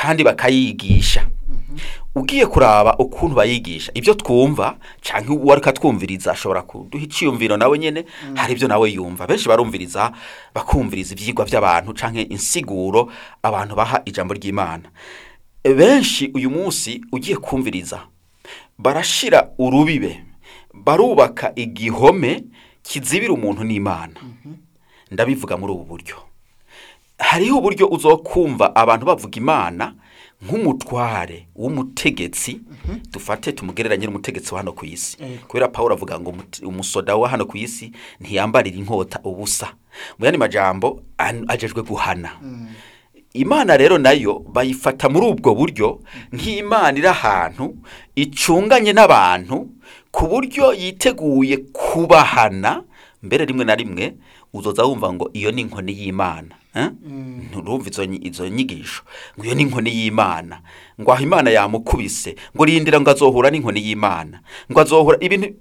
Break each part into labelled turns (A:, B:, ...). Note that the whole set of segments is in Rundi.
A: kandi bakayigisha ugiye kuraba ukuntu bayigisha ibyo twumva cyangwa uwari katwumviriza ashobora kuduha icyiyumviro nawe nyine hari ibyo nawe yumva benshi barumviriza bakumviriza ibyigwa by'abantu cyangwa insiguro abantu baha ijambo ry'imana benshi uyu munsi ugiye kumviriza barashira urubibe barubaka igihome kizibira umuntu n'imana ndabivuga muri ubu buryo hariho uburyo uzokumva abantu bavuga imana nk'umutware w'umutegetsi dufate tumugereranye n'umutegetsi wa hano ku isi
B: Yego.
A: kubera paul avuga ngo umuti- umusoda wa hano ku isi ntiyambarira inkota ubusa mu yandi majambo an- ajejwe guhana imana rero nayo bayifata muri ubwo buryo nk'imana iri ahantu icunganye n'abantu ku buryo yiteguye kubahana mbere rimwe na rimwe uzoza wumva ngo iyo ni inkoni y'imana eh? nturumva izo nyi- izo nyigisho ngo iyo ni inkoni y'imana ngo aho imana yamukubise ngo rindira ngo azohura n'inkoni y'imana ngo azohura ibintu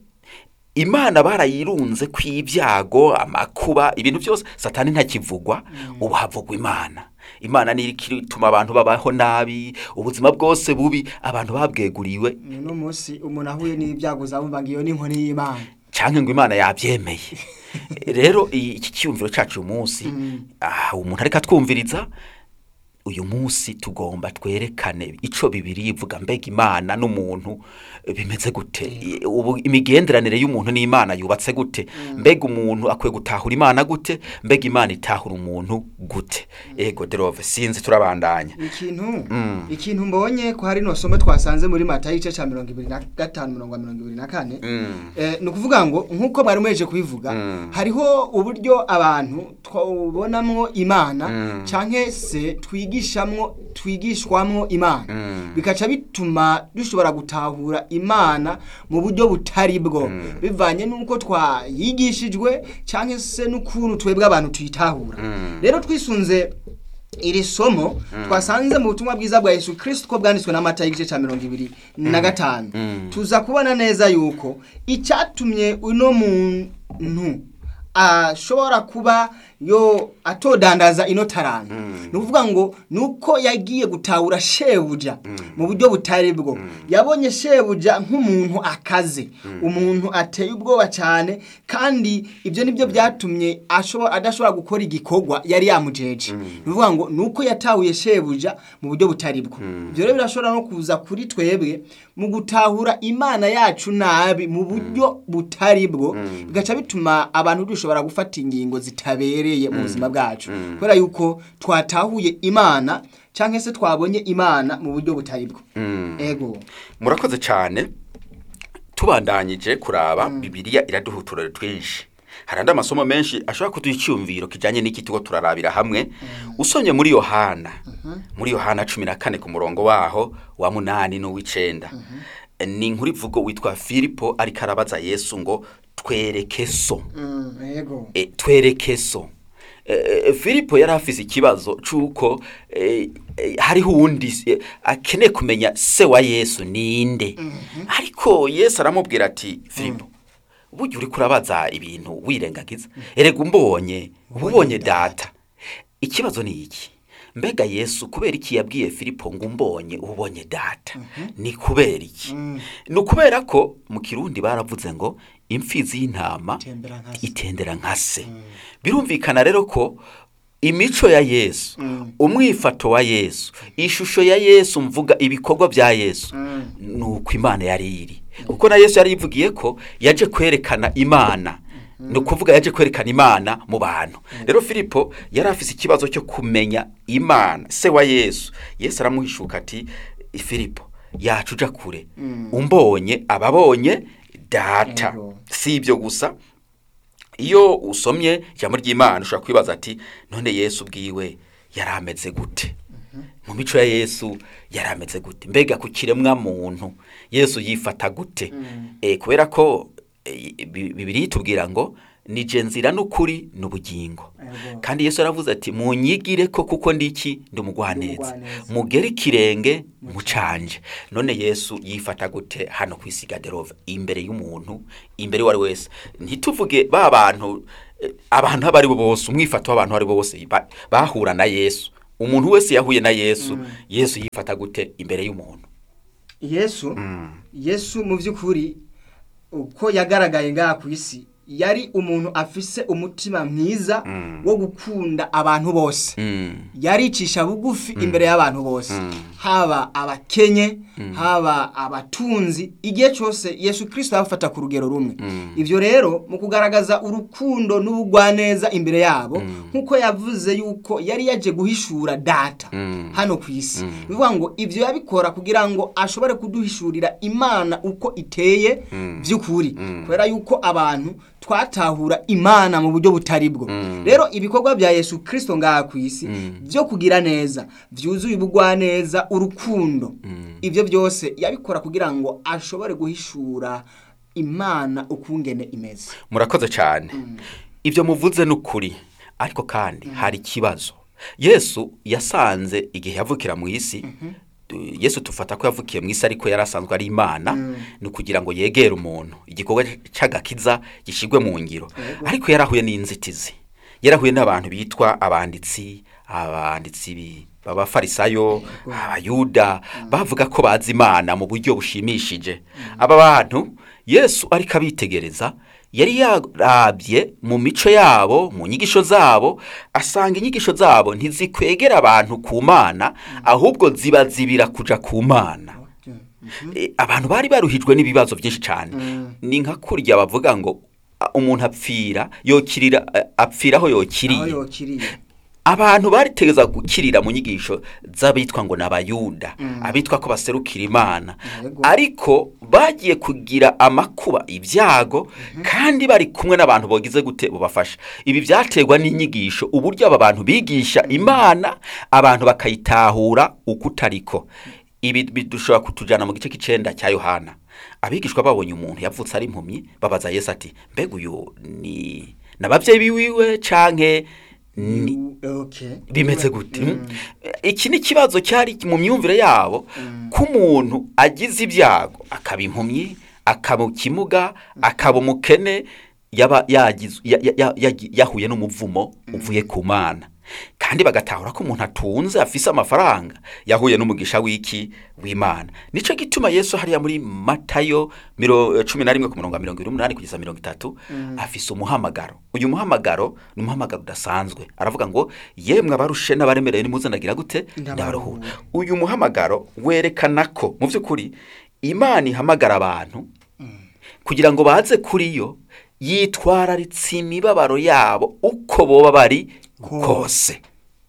A: imana barayirunze ku ibyago amakuba ibintu byose satani ntakivugwa ubu havugwa imana imana niyo ituma abantu babaho nabi ubuzima bwose bubi abantu babweguriwe
B: uno munsi umuntu ahuye n'ibyago uzabumva ngo iyo ni inkoni y'imana
A: cyangwa ngo imana yabyemeye rero i- iki cyiyumviro cyacu uyu munsi ah, umuntu ariko atwumviriza uyu munsi tugomba twerekane icyo bibiri ivuga mbega imana n'umuntu eh, bimeze gute I- ubu imigenderanire y'umuntu n'imana yubatse gute mbega umuntu akwiye gutahura imana gute mbega imana itahura umuntu gute ego derove sinzi turabandanya
B: ikintu ikintu mbonye ko hari no somo twasanze muri matayo igice cya mirongo ibiri na gatanu mirongo mirongo ibiri na kane
A: Mm.
B: Eh, ni ukuvuga ngo nk'uko mwari muheje kubivuga hariho uburyo abantu twabonamwo imana cyangwa se twigishamwo twigishwamwo imana bikaca bituma dushobora gutahura imana mu buryo butari bwo bivanye n'uko twayigishijwe cyangwa se n'ukuntu twebwe abantu tuyitahura rero twisunze iri somo twasanze mu butumwa bwiza bwa yesu kirisito ko bwanditswe n'amata y'igice cya mirongo ibiri na gatanu tuza kubona neza yuko icyatumye uno muntu ashobora kuba yo atodandaza ino taranta ni ukuvuga ngo ni uko yagiye gutahura shebuja mu buryo butari bwo yabonye shebuja nk'umuntu akaze umuntu ateye ubwoba cyane kandi ibyo nibyo byatumye ashobo- adashobora gukora igikorwa yari yamujeje ni ukuvuga ngo ni uko yatahuye shebuja mu buryo butari bwo ibyo rero birashobora no kuza kuri twebwe mu gutahura imana yacu nabi mu buryo butari bwo bigaca bituma abantu dushobora gufata ingingo zitabereye mu buzima bwacu kubera yuko twatahuye imana cyangwa se twabonye imana mu buryo butari bwo ego
A: murakoze cyane tubandanyije kuraba bibiliya iraduha uturere twinshi hari andi amasomo menshi ashobora kuduha icyumviro kijyanye n'iki tugo turarabira hamwe usomye muri yohana muri yohana cumi na kane ku murongo waho wa munani n'uw'icenda ni inkuru ivugo witwa filipo ariko arabaza yesu ngo twereke so
B: ego
A: e, twereke so e, filipo yari afise ikibazo c'uko e, e, hariho uwundi e, akeneye kumenya se wa yesu ninde ariko yesu aramubwira ati filipo burya uriko urabaza ibintu wirengagiza erega umbonye uba ubonye data ikibazo ni iki mbega yesu kubera iki yabwiye filipo ngo umbonye uba ubonye data ni kubera iki ni ukubera ko mu kirundi baravuze ngo imfizi y'intama
B: Itembera nka se.
A: itendera nka se birumvikana rero ko imico ya yesu umwifato wa yesu ishusho ya yesu mvuga ibikorwa bya yesu ni uko imana yari iri kuko na yesu yari yivugiye ko yaje kwerekana imana ni ukuvuga yaje kwerekana imana mu bantu rero filipo yari afise ikibazo cyo kumenya imana se wa yesu yesu aramuhishuka ati filipo yacu uja kure umbonye ababonye data
B: Ego.
A: si ibyo gusa iyo usomye ijambo ry'imana ushobora kwibaza ati none yesu ubwiwe yari ameze gute mu mico ya yesu yari ameze gute mbega ku kiremwa muntu yesu yifata gute Eh, kubera ko eh, Bi- bibiri itubwira ngo ni je nzira n'ukuri n'ubugingo
B: Ego.
A: kandi yesu aravuze ati munyigire ko kuko ndiki ndi umugwaneza
B: umugwaneza.
A: mugere ikirenge mucanje none yesu yifata gute hano ku isi gaderove imbere y'umuntu imbere uwo ari wese ntituvuge ba bantu eh, abantu abo ari bo bose umwifato w'abantu abo ari bo bose ba- bahura na yesu umuntu wese yahuye na yesu yesu yifata gute imbere y'umuntu
B: yesu yesu mu by'ukuri uko yagaragaye ngaha ku isi yari umuntu afise umutima mwiza wo gukunda abantu bose
A: Mm.
B: yaricisha bugufi imbere y'abantu bose haba abakenye haba abatunzi igihe cyose yesu kirisito yabafata ku rugero rumwe ibyo rero mu kugaragaza urukundo n'ubugwaneza imbere yabo nk'uko yavuze yuko yari yaje guhishura data hano ku isi ni ukuvuga ngo ibyo yabikora kugira ngo ashobore kuduhishurira imana uko iteye by'ukuri kubera yuko abantu twatahura imana mu buryo butari bwo rero ibikorwa bya yesu kirisito ngaha ku isi byo kugira neza byuzuye ubugwaneza urukundo ibyo byose yabikora kugira ngo ashobore guhishura imana ukungene imeze
A: murakoze cyane ibyo muvuze ni ukuri ariko kandi hari ikibazo yesu yasanze igihe yavukira mu isi tu- yesu tufata ko yavukiye mu isi ariko yari asanzwe ari imana ni ukugira ngo yegere umuntu igikorwa cy'agakiza gishyirwe mu ngiro ariko yarahuye n'inzitizi yarahuye n'abantu bitwa abanditsi abanditsi bi- b'abafarisayo abayuda bavuga ko bazi imana mu buryo bushimishije aba bantu yesu ariko abitegereza yari yarabye mu mico yabo mu nyigisho zabo asanga inyigisho zabo ntizikwegera abantu ku mana ahubwo zibazibira kuja ku mana E, abantu bari baruhijwe n'ibibazo byinshi cyane ni nka kurya bavuga ngo a, umuntu apfira yokirira a- apfira aho
B: aho
A: yokiriye
B: yokiriye
A: abantu baritegeza gukirira mu nyigisho z'abitwa ngo ni abayuda abitwa ko baserukira imana
B: Yego.
A: ariko bagiye kugira amakuba ibyago kandi bari kumwe n'abantu bogize gute bubafasha ibi byaterwa n'inyigisho uburyo aba bantu bigisha imana abantu bakayitahura uko utariko ibi bi- dushobora kutujyana mu gice cy'icenda cya yohana abigishwa babonye umuntu yavutse ari impumyi babaza yesu ati mbega uyu ni n'ababyeyi biwiwe canke ni
B: okay
A: bimeze gute iki ni ikibazo cyari mu myumvire yabo ko umuntu agize ibyago akaba impumyi akaba ikimuga akaba umukene yaba yagize ya- ya- ya- yagi- yahuye n'umuvumo uvuye ku mana kandi bagatahura ko umuntu atunze afise amafaranga yahuye n'umugisha w'iki w'imana nicyo gituma yesu hariya muri matayo miro- cumi na rimwe ku murongo wa mirongo irindwi n'umunani kugeza mirongo itatu afise umuhamagaro uyu muhamagaro ni umuhamagaro udasanzwe aravuga ngo yemwe abarushe n'abaremerewe nimuzanagira gute ndabaruhura uyu muhamagaro werekana ko mu by'ukuri imana ihamagara abantu kugira ngo baze kuri yo yitwararitse imibabaro yabo uko boba bari kose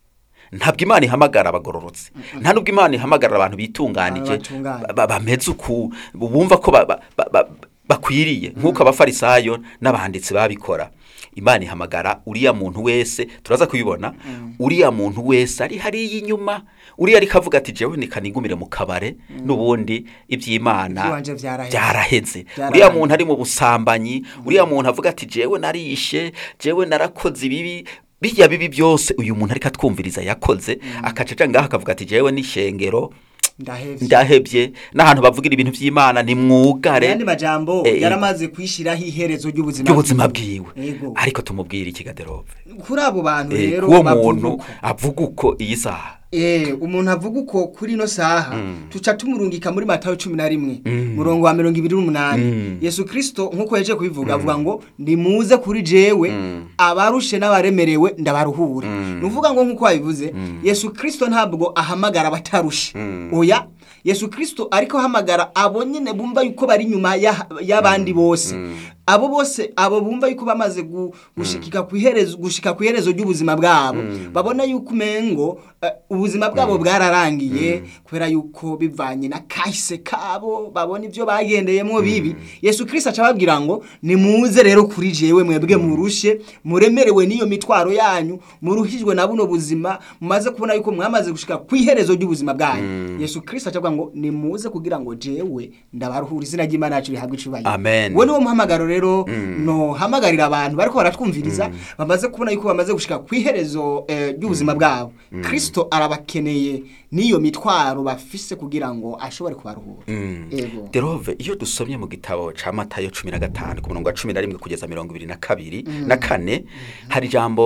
A: ntabwo imana ihamagara abagororotse nta nubwo imana ihamagara abantu bitunganije
B: Abatunganye.
A: ba- bameze uku bumva ko ba- ba- ba- ba- bakwiriye nk'uko abafarisayo n'abanditsi babikora imana ihamagara uriya muntu wese turaza kubibona uriya muntu wese ari hariya inyuma uriya ariko avuga ati jewe nikanigumire mu kabare n'ubundi iby'imana
B: Iby'iwanje byaraheze.
A: byaraheze
B: Byararangiye.
A: uriya muntu ari mu busambanyi uriya muntu avuga ati jewe narishe jewe narakoze ibibi bijya bibi byose uyu muntu ariko atwumviriza yakoze akacaca ngaho akavuga ati jewe n'ishengero
B: ndahevye
A: ndahebye n'ahantu bavugira ibintu by'imana ni mwugare
B: ayandi majambo
A: Eh,
B: yaramaze kwishyiraho iherezo ry'ubuzima
A: ry'ubuzima bwiwe
B: Yego.
A: ariko tumubwire iki gaderove
B: kuri abo bantu
A: Eh,
B: rero
A: kuwo
B: bavuga
A: muntu
B: uko.
A: avuga uko iyi saha
B: Eh, umuntu avuga uko kuri ino saha tuca tumurungika muri matayo cumi na rimwe murongo wa mirongo ibiri n'umunani yesu kirisito nk'uko yaje kubivuga avuga ngo nimuze kuri jewe abarushe n'abaremerewe ndabaruhure ni ukuvuga ngo nk'uko wabivuze yesu kirisito ntabwo ahamagara abatarushe oya yesu kirisito ariko ahamagara abo nyine bumva yuko bari inyuma ya- y'abandi bose abo bose abo bumva yuko bamaze gu- gushikika ku iherezo gushika ku iherezo ry'ubuzima bwabo babona yuko umengo eh, ubuzima bwabo bwararangiye kubera yuko bivanye na kahise kabo babona ibyo bagendeyemo bibi yesu kirisito aca ababwira ngo nimuze rero kuri jewe mwebwe murushe muremerewe n'iyo mitwaro yanyu muruhijwe na buno buzima mumaze kubona yuko mwamaze gushika ku iherezo ry'ubuzima bwanyu yesu kirisito aca avuga ngo nimuze kugira ngo jewe ndabaruhura izina ry'imana yacu rihabwe icubahiro
A: Amen.
B: uwo niwo muhamagaro rero no hamagarira abantu bariko baratwumviriza bamaze kubona yuko bamaze gushika ku iherezo eh, ry'ubuzima bwabo kristo arabakeneye n'iyo mitwaro bafise kugira ngo ashobore kubaruhura Ego.
A: derove iyo dusomye mu gitabo ca matayo cumi na gatanu ku murongo wa cumi na rimwe kugeza mirongo ibiri na kabiri na kane hari ijambo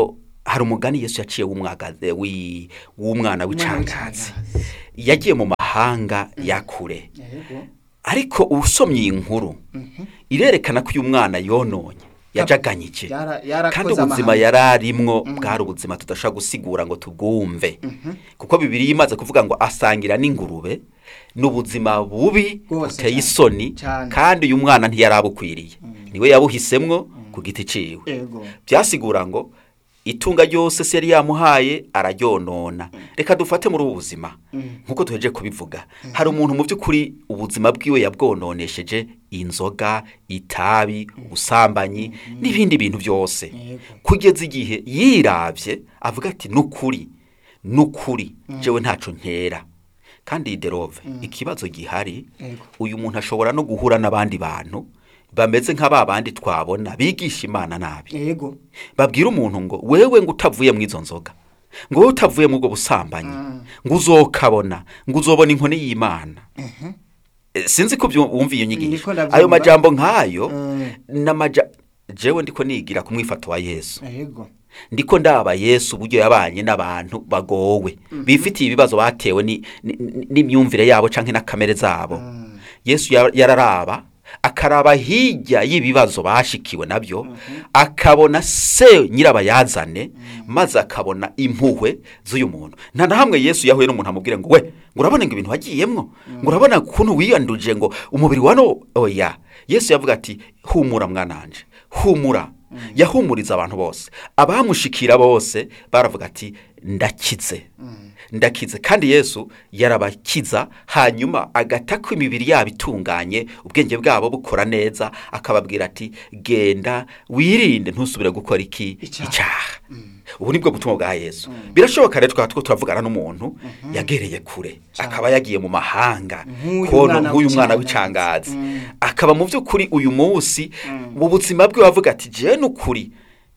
A: hari umugani yesu yaciye w'umwagaze wi- w'umwana w'icangazi
B: w'icangazi.
A: yagiye mu mahanga ya kure
B: Yego.
A: ariko usomye iyi nkuru irerekana ko uyu mwana yononye yajaganyije
B: Yara- yarakoze
A: kandi ubuzima
B: amahano.
A: yari arimwo bwari ubuzima tudashobora gusigura ngo tubwumve kuko bibiri imaze kuvuga ngo asangira n'ingurube ni ubuzima bubi
B: Bwose
A: buteye
B: cyane.
A: isoni
B: Cyane.
A: kandi uyu mwana ntiyarabukwiriye niwe yabuhisemwo ku giti ciwe
B: Yego.
A: byasigura ngo itunga ryose se yari yamuhaye araryonona reka dufate muri ubu buzima nk'uko tuheje kubivuga hari umuntu mu by'ukuri ubuzima bwiwe yabwononesheje inzoga itabi ubusambanyi n'ibindi bintu byose
B: Yego.
A: kugeza igihe yirabye avuga ati nukuri nukuri jewe ntaco nkera kandi derove ikibazo gihari
B: Yego.
A: uyu muntu ashobora no guhura n'abandi bantu bameze nka ba bandi twabona bigisha imana nabi
B: Yego.
A: babwira umuntu ngo wewe ngo utavuye mu izo nzoga ngo wowe utavuye mu ubwo busambanyi ngo uzokabona ngo uzobona inkoni y'imana Eh, sinzi ko byu- wumva iyo nyigisho
B: Ndiko ndabyumva.
A: ayo majambo nk'ayo
B: Mm.
A: n'amaja jewe ndiko nigira ku mwifato wa yesu
B: Yego.
A: ndiko ndaba yesu uburyo yabanye n'abantu bagowe bifitiye ibibazo batewe ni- ni- ni- n'imyumvire yabo canke na kamere zabo yesu ya- yararaba akaraba hirya y'ibibazo bashikiwe nabyo akabona se nyirabayazane maze akabona impuhwe z'uyu muntu nta na hamwe yesu yahuye n'umuntu amubwira ngo we ngo urabona ngo ibintu wagiyemwo ngo urabona ukuntu wiyanduje ngo umubiri wa no oya yesu yavuga ati humura mwananje humura yahumuriza abantu bose abamushikira bose baravuga ati ndakize ndakize kandi yesu yarabakiza hanyuma agata ko imibiri yabo itunganye ubwenge bwabo bukora neza akababwira ati genda wirinde ntusubire gukora iki
B: Icyaha.
A: icyaha ubu ni bwo butumwa bwa yesu birashoboka rero twaba two turavugana n'umuntu yagereye kure akaba yagiye mu mahanga
B: Nk'uyu
A: kono
B: mwana
A: nk'uyu mwana
B: w'icangazi.
A: w'icangazi akaba mu by'ukuri uyu munsi mu buzima bwe bavuga ati jewe n'ukuri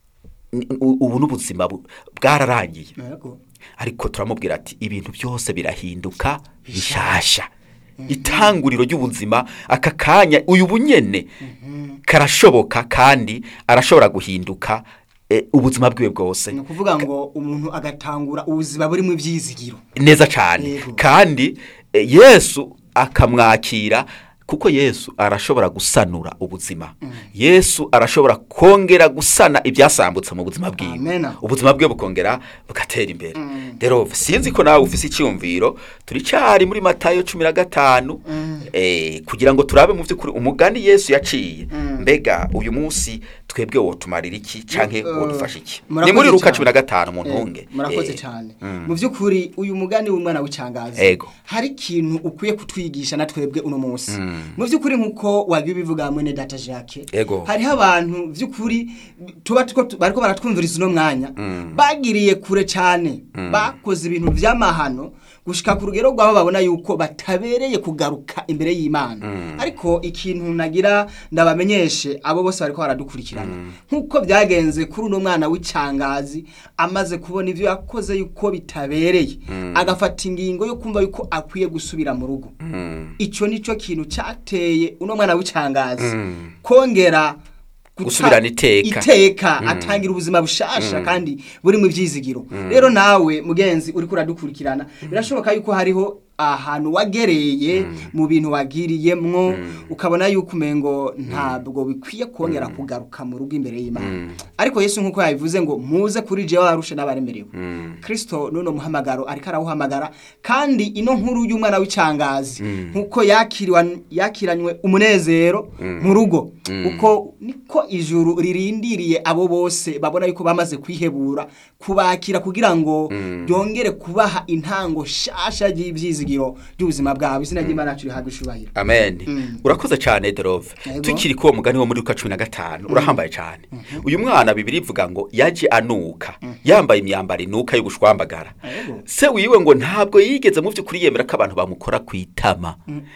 A: ni- u- ubu n'ubuzima bu- bwararangiye
B: Yego.
A: ariko turamubwira ati ibintu byose birahinduka bishasha itanguriro ry'ubuzima aka kanya uyu bunyene karashoboka kandi arashobora guhinduka eh, ubuzima bwiwe bwose
B: ni ukuvuga ngo umuntu agatangura ubuzima burimo ibyizigiro
A: neza cyane
B: Yego.
A: kandi eh, yesu akamwakira kuko yesu arashobora gusanura ubuzima yesu arashobora kongera gusana ibyasambutse mu buzima bwiwe
B: Amen.
A: ubuzima bwe bukongera bugatera imbere rero sinzi ko nawe ufise icyumviro turi cyari muri matayo cumi na gatanu eh, kugira ngo turabe mu by'ukuri umugani yesu yaciye mbega uyu munsi twebwe wotumarira iki canke
B: Eh,
A: wodufasha iki ni
B: murakoze
A: muri luka
B: cyane.
A: cumi na gatanu mu
B: Eh,
A: ntunge
B: murakoze
A: Eh,
B: cyane
A: mm.
B: mu by'ukuri uyu mugani w'umwana w'icangazi
A: Ego.
B: hari ikintu ukwiye kutwigisha na twebwe uno munsi mu by'ukuri nk'uko wagiye ubivuga mwene data jacques
A: Ego.
B: hariho abantu by'ukuri tuba two- bariko baratwumviriza uno mwanya bagiriye kure cyane bakoze ibintu by'amahano gushika ku rugero rw'aho babona yuko batabereye kugaruka imbere y'imana ariko ikintu nagira ndabamenyeshe abo bose bariko baradukurikirana nk'uko byagenze kuri uno mwana w'icangazi amaze kubona ibyo yakoze yuko bitabereye agafata ingingo yo kumva yuko akwiye gusubira mu rugo icyo nicyo kintu cyateye uno mwana w'icangazi kongera guta-
A: Gusubirana iteka.
B: iteka atangira ubuzima bushasha kandi burimo ibyizigiro rero nawe mugenzi uri kuradukurikirana birashoboka yuko hariho ahantu wagereye mu bintu wagiriyemwo ukabona yuko umengo ntabwo bikwiye kongera kugaruka mu rugo imbere y'imana ariko yesu nk'uko yabivuze ngo muze kuri jewe warushe n'abaremerewe kristo nuno muhamagaro ariko arawuhamagara kandi ino nkuru y'umwana w'icangazi nk'uko yakiriwa- yakiranywe umunezero mu rugo uko niko ijuru ririndiriye abo bose babona yuko bamaze kwihebura kubakira kugira ngo ryongere kubaha intango shasha ry'ibyizigiro by'ubuzima bwabo izina ry'imana yacu rihabwa ishubahiro
A: amen urakoze cyane derove
B: Yego.
A: tukiri kuwo mugani wo muri luka cumi na gatanu urahambaye cyane uyu mwana bibiri ivuga ngo yaje anuka yambaye imyambaro inuka y'ubushwambagara
B: Yego.
A: se wiwe ngo ntabwo yigeze mu by'ukuri yemera ko abantu bamukora ku itama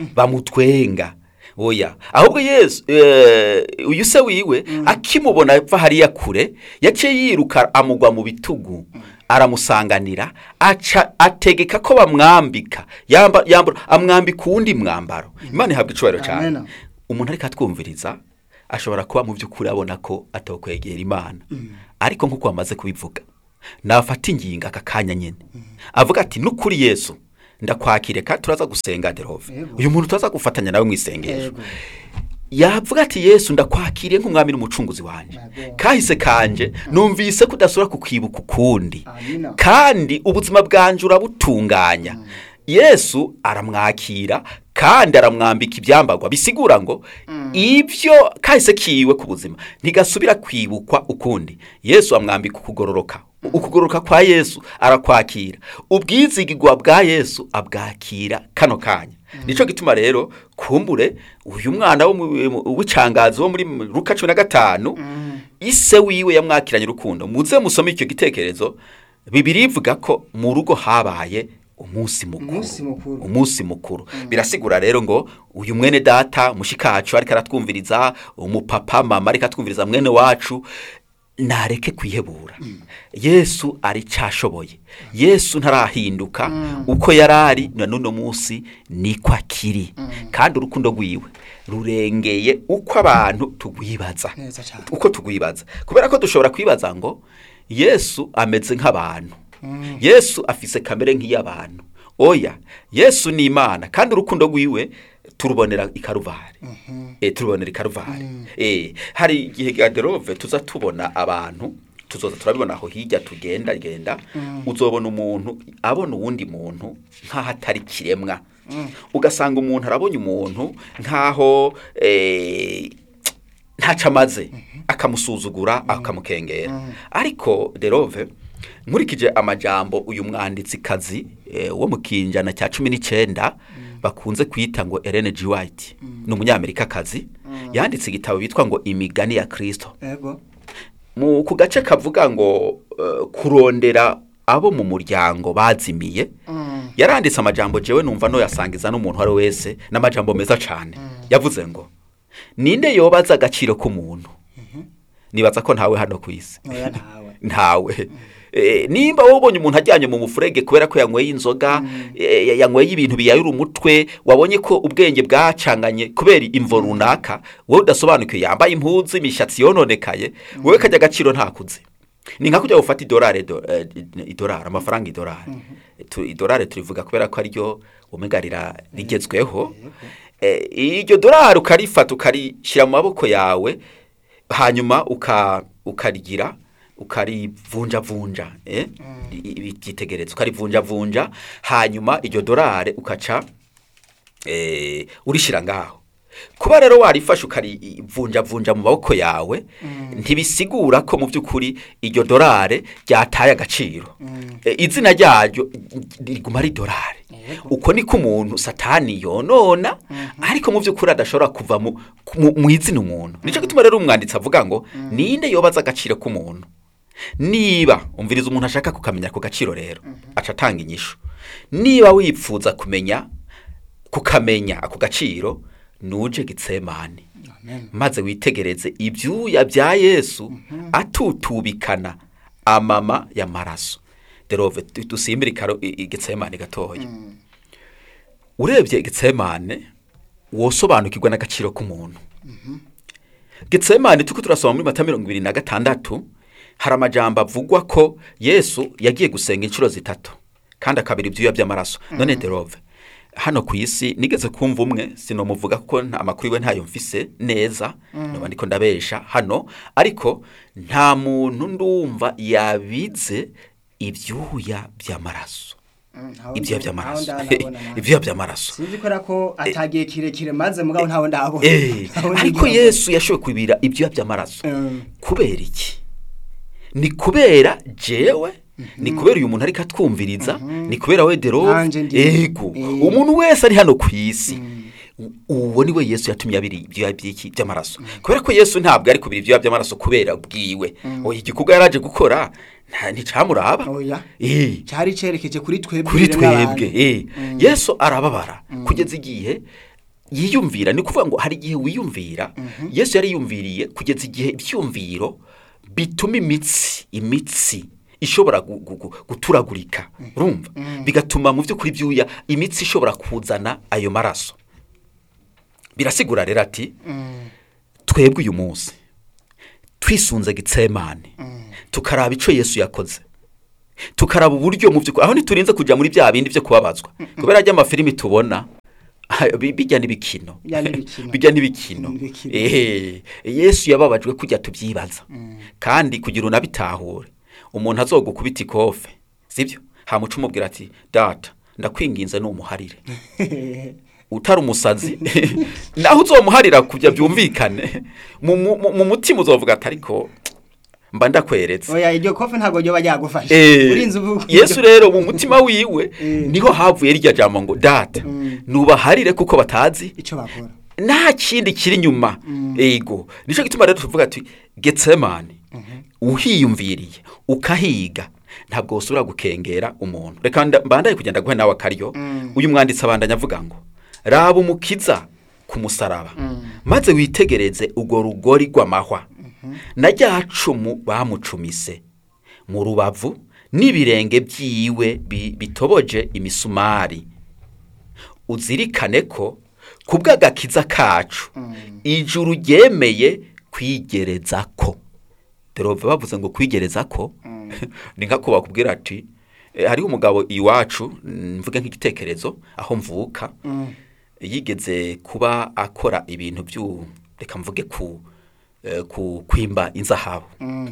A: bamutwenga oya ahubwo yesu eh, uyu se wiwe akimubona ava hariya kure yaciye yiruka amugwa mu bitugu aramusanganira aca ategeka ko bamwambika yamba, yambura amwambika uwundi mwambaro imana ihabwa icubahiro cyane
B: Amen.
A: umuntu ariko atwumviriza ashobora kuba mu by'ukuri abona ko atakwegera imana ariko nk'uko wamaze kubivuga nafata ingingo aka kanya nyine avuga ati nukuri yesu ndakwakire kandi turaza gusenga derove
B: Yego.
A: uyu muntu turaza gufatanya nawe mu isengesho
B: Yego.
A: yavuga ati yesu ndakwakiriye nk'umwami n'umucunguzi wanjye
B: Yego.
A: kahise kanje numvise ko udasubira kukwibuka ukundi
B: Amina.
A: kandi ubuzima bwanjye urabutunganya yesu aramwakira kandi aramwambika ibyambagwa bisigura ngo ibyo kahise kiwe ku buzima ntigasubira kwibukwa ukundi yesu amwambika ukugororoka ukugororoka kwa yesu arakwakira ubwizigirwa bwa yesu abwakira kano kanya nicyo gituma rero kumbure uyu mwana wo mu- w'icangazo wo muri ruka cumi na gatanu ise wiwe yamwakiranye urukundo muze musome icyo gitekerezo bibiri ivuga ko mu rugo habaye umunsi mukuru
B: Umunsi mukuru.
A: umunsi mukuru birasigura rero ngo uyu mwene data mushikacu ariko aratwumviriza umupapa mama ariko atwumviriza mwene wacu nareke kwihebura yesu aricyashoboye yesu ntarahinduka uko yari ari na n'uno munsi niko akiri kandi urukundo rwiwe rurengeye uko abantu tugwibaza
B: Neza cyane.
A: uko tugwibaza kubera ko dushobora kwibaza ngo yesu ameze nk'abantu yesu afise kamere nk'iy'abantu oya yesu ni imana kandi urukundo rwiwe turubonera i karuvari eh, turubonera i karuvari eh, hari igihe gaderove tuza tubona abantu tuzoza turabibona aho hirya tugenda genda uzobona umuntu abona uwundi muntu nk'aho atari kiremwa ugasanga umuntu arabonye umuntu nk'aho eh, ntacyo amaze akamusuzugura akamukengera ariko derove nkurikije amajambo uyu mwanditsi kazi wo mu kinjana cya cumi n'icyenda bakunze kwita ngo Ellen G. White ni umunyamerikakazi yanditse igitabo bitwa ngo imigani ya kirisito
B: Yego.
A: mu ku gace kavuga ngo eh, kurondera abo mu muryango bazimiye yaranditse amajambo jewe numva no yasangiza n'umuntu uwo ari we wese n'amajambo meza cyane yavuze ngo ninde yobaza agaciro k'umuntu nibaza ko ntawe hano ku isi
B: Oya ntawe.
A: ntawe Eh, nimba wowe ubonye umuntu ajyanye mu mufurege kubera ko yanyweye inzoga eh, yanyweye ibintu biyayura umutwe wabonye ko ubwenge bwacanganye kubera imvo runaka wowe udasobanukiwe yambaye impuzu imishatsi yononekaye wowe kajya agaciro ntakuze ni nka kujya gufata idolari do- eh, idolari amafaranga idolari Tu- idolari turivuga kubera ko ariryo omega rira- rigezweho Eh, iryo dolari ukarifata ukarishyira mu maboko yawe hanyuma uka ukarigira ukarivunjavunja eh? ibyitegereza ukarivunjavunja hanyuma iryo dorare ukaca eh, urishyira ngaho kuba rero warifashe ukarivunjavunja mu maboko yawe ntibisigura ko mu by'ukuri iryo dorare ryataye agaciro Eh, izina ryaryo riguma ari dorare
B: Yego.
A: uko niko umuntu satani yonona ariko mu by'ukuri adashobora kuva mu, mu, mu izina umuntu nicyo gituma rero umwanditsi avuga ngo ninde yobaza agaciro k'umuntu niba umviriza umuntu ashaka kukamenya ako gaciro rero aca atanga inyishu niba wipfuza kumenya kukamenya ako gaciro nuje gitsemane
B: Amen.
A: maze witegereze ibyuya bya yesu atutubikana amama y'amaraso derove du- dusimbire ikaro i- igitsemane gatoya urebye igitsemane wosobanukirwa n'agaciro k'umuntu gitsemane tuko turasoma muri mata mirongo ibiri na gatandatu hari amajambo avugwa ko yesu yagiye gusenga inshuro zitatu kandi akabira ibyuya by'amaraso none derove hano ku isi nigeze kumva umwe sinomuvuga kuko nta amakuru iwe ntayo mfise neza noba ndiko ndabesha hano ariko nta muntu ndumva yabize ibyuya by'amaraso
B: Mm, ntawe
A: ibyuya
B: ndi-
A: by'amaraso
B: ntawe ndabona nawe.
A: ibyuya by'amaraso
B: sinzi ko ko atagiye kirekire maze mugabo ntawe ndabona
A: Eh,
B: Ntawe
A: ariko
B: ndigera
A: yesu yashoboye kubira ibyuya by'amaraso
B: Mm.
A: kubera iki ni kubera jewe ni kubera uyu muntu ariko atwumviriza ni kubera we derove
B: Nanje ndi-
A: ego
B: Eh.
A: umuntu wese ari hano ku isi U- uwo ni we yesu yatumye abira ibyuya by'iki by'amaraso kubera ko yesu ntabwo ari kubira ibyuya by'amaraso kubera bwiwe oya igikorwa yari aje gukora nta- nticamuraba
B: Oya.
A: Eh
B: cyari cerekeje kuri twebwe
A: kuri
B: biremwa abantu.
A: twebwe eh. yesu arababara kugeza igihe yiyumvira ni ukuvuga ngo hari igihe wiyumvira yesu yari yiyumviriye kugeza igihe ibyumviro bituma imitsi imitsi ishobora gu- gu- gu- guturagurika urumva bigatuma mu by'ukuri byuya imitsi ishobora kuzana ayo maraso birasigura rero ati
B: Mm.
A: twebwe uyu munsi twisunze gitsemane tukaraba icyo yesu yakoze tukaraba uburyo mu by'ukuri aho ntiturinze kujya muri bya bindi byo kubabazwa kubera ajya amafilimi tubona bi- bijya n'ibikino
B: Bijya n'ibikino.
A: bijya n'ibikino
B: N'ibikino.
A: ehe yesu yababajwe kujya tubyibaza kandi kugira unabitahure umuntu azogukubita ikofe sibyo hamuca umubwira ati data ndakwinginze numuharire utari umusazi naho uzomuharira kujya byumvikane mu, mu, mu- mu mutima uzovuga ati ariko mba ndakweretse
B: oya iryo kofe ntabwo ryoba ryagufasha
A: Eh,
B: urinze uvuga
A: yesu rero mu mutima wiwe
B: Eh.
A: niho havuye rya jambo ngo data
B: Mm.
A: nubaharire kuko batazi
B: icyo bakora
A: nta kindi kiri inyuma ego nicyo gituma rero tuvuga ati getsemani uhiyumviriye ukahiga ntabwo usubira gukengera umuntu reka nda- mbandaye kugenda guhe nawe akaryo
B: Mm.
A: uyu mwanditsi abandanya avuga ngo raba umukiza ku musaraba maze witegereze urwo rugori rw'amahwa na rya cumu bamucumise mu rubavu n'ibirenge byiwe bi- bitoboje imisumari uzirikane ko ku bw'agakiza kacu ijuru ryemeye kwigereza ko derove bavuze ngo kwigereza ko ni nka ko bakubwira ati "Eh, hariho umugabo iwacu mm, mvuge nk'igitekerezo aho mvuka yigeze kuba akora ibintu byu reka mvuge ku eh, ku kwimba inzahabu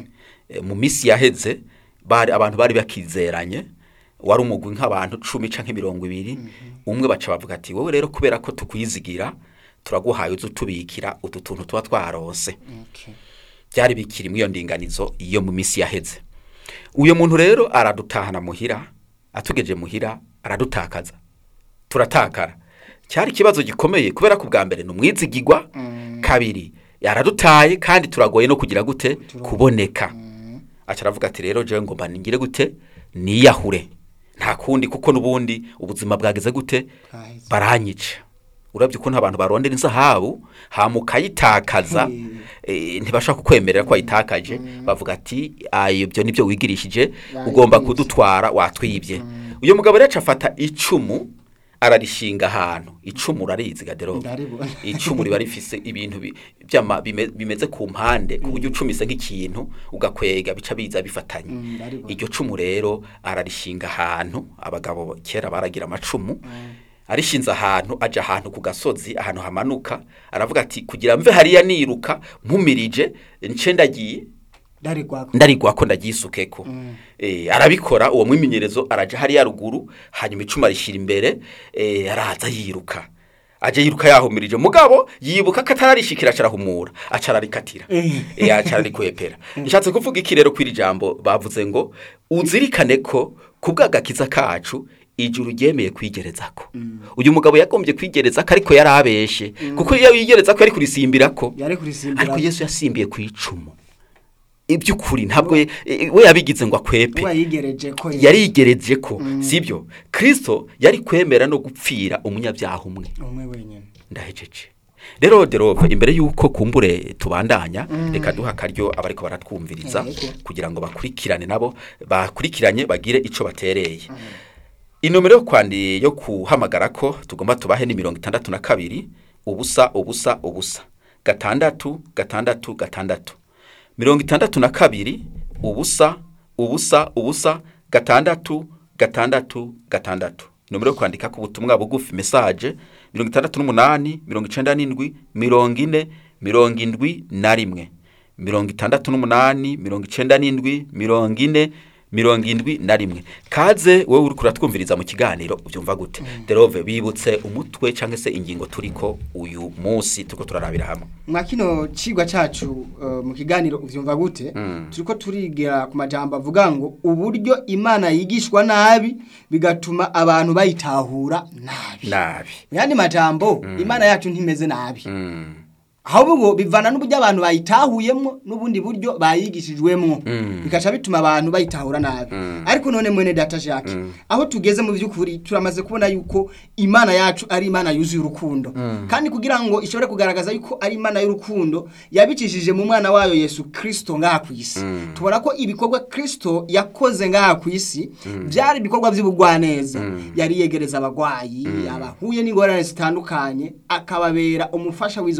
A: Eh, mu minsi yaheze bari abantu bari bakizeranye wari umugwi nk'abantu cumi canke mirongo ibiri umwe baca bavuga ati wowe rero kubera ko tukwizigira turaguhaye uza utubikira utu tuntu tuba twaronse byari bikiri muri iyo ndinganizo iyo mu minsi yaheze uyu muntu rero aradutahana muhira atugeje muhira aradutakaza turatakara cyari ikibazo gikomeye kubera ko ubwa mbere ni umwizigigwa kabiri yaradutaye kandi turagoye no kugira gute kuboneka aca aravuga ati rero jewe ngomba ningire gute niyahure nta kundi kuko n'ubundi ubuzima bwageze gute
B: Bwaheze.
A: baranyica urabye ukuntu abantu barondera inzahabu hama ukayitakaza
B: Hmm.
A: eh, ntibashaka kukwemerera ko wayitakaje bavuga ati ayo ibyo nibyo wigirishije
B: Wayibye.
A: ugomba kudutwara watwibye uyu mugabo rero aca afata icumu ararishinga ahantu icumu urarizi gadero
B: Ndaribona.
A: icumu riba rifise ibintu bi- byama bime- bimeze ku mpande ku buryo ucumise nk'ikintu ugakwega bica biza bifatanye
B: Mm, ndaribona.
A: iryo cumu rero ararishinga ahantu abagabo kera baragira amacumu arishinze ahantu aja ahantu ku gasozi ahantu hamanuka aravuga ati kugira mve hariya niruka mpumirije nce ndagiye
B: dari kwako
A: ndarigwa ko ndagisukeko eh arabikora uwo mwimenyerezo araja hariya ruguru hanyuma icuma rishira imbere eh araza yiruka aje yiruka yahumirije mugabo yibuka ko atararishikira acarahumura acararikatira eh acararikwepera nshatse kuvuga iki rero kwiri jambo bavuze ngo uzirikane ko kubw'agakiza kacu ijuru ryemeye kwigerezako uyu mugabo yagombye kwigerezako ariko yarabeshe kuko iyo yigerezako yari kurisimbirako
B: yari kurisimbura
A: ariko yesu yasimbiye ku icumu iby'ukuri ntabwo ye- e- we yabigize ngo akwepe
B: uwa yigereje ko
A: yarigereje ko sibyo kirisito yari kwemera no gupfira umunyabyaha umwe
B: umwe wenyine
A: ndahejeje rero derove imbere y'uko kumbure tubandanya reka duha akaryo abariko baratwumviriza
B: Yego.
A: kugira ngo bakurikirane nabo bakurikiranye bagire ico batereye inomero yo kwandi yo kuhamagara ko tugomba tubahe ni mirongo itandatu na kabiri ubusa ubusa ubusa gatandatu gatandatu gatandatu mirongo itandatu na kabiri ubusa ubusa ubusa gatandatu gatandatu gatandatu nomero yo kwandika ku butumwa bugufi mesaje mirongo itandatu n'umunani mirongo icenda n'indwi mirongo ine mirongo indwi na rimwe mirongo itandatu n'umunani mirongo icenda n'indwi mirongo ine mirongo indwi na rimwe kaze wowe uri kuratwumviriza mu kiganiro ubyumva gute derove bibutse umutwe cyangwa se ingingo turiko uyu munsi turiko turarabira hamwe
B: mwa kino cigwa cacu uh, mu kiganiro uvyumva gute turiko turigira ku majambo avuga ngo uburyo imana yigishwa nabi bigatuma abantu bayitahura nabi
A: nabi
B: mu yandi majambo imana yacu ntimeze nabi
A: Mm.
B: ahubwo bivana n'uburyo abantu bayitahuyemo n'ubundi buryo bayigishijwemwo bigaca bituma abantu bayitahura nabi ariko none mwene data jacques aho tugeze mu by'ukuri turamaze kubona yuko imana yacu ari imana yuzuye urukundo kandi kugira ngo ishobore kugaragaza yuko ari imana y'urukundo yabicishije mu mwana wayo yesu kirisito ngaha ku isi tubona ko ibikorwa kirisito yakoze ngaha ku isi byari ibikorwa by'ubugwaneza yari yegereza abagwayi abahuye n'ingorane zitandukanye akababera umufasha w'izo ngorane